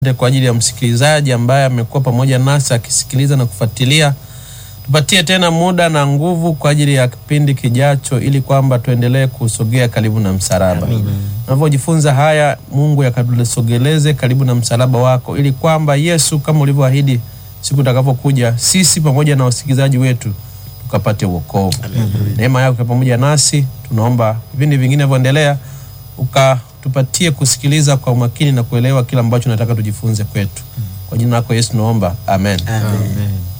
kwa ajili ya msikilizaji ambaye amekuwa pamoja nasi akisikiliza na kufuatilia. Tupatie tena muda na nguvu kwa ajili ya kipindi kijacho, ili kwamba tuendelee kusogea karibu na msalaba. Tunavyojifunza haya, Mungu yakatusogeleze karibu na msalaba wako, ili kwamba Yesu, kama ulivyoahidi, siku utakapokuja, sisi pamoja na wasikilizaji wetu tukapate wokovu. Neema yako pamoja nasi, tunaomba vipindi vingine vinavyoendelea ukatupatie kusikiliza kwa umakini na kuelewa kila ambacho nataka tujifunze kwetu. Kwa jina lako Yesu naomba, amen. Amen.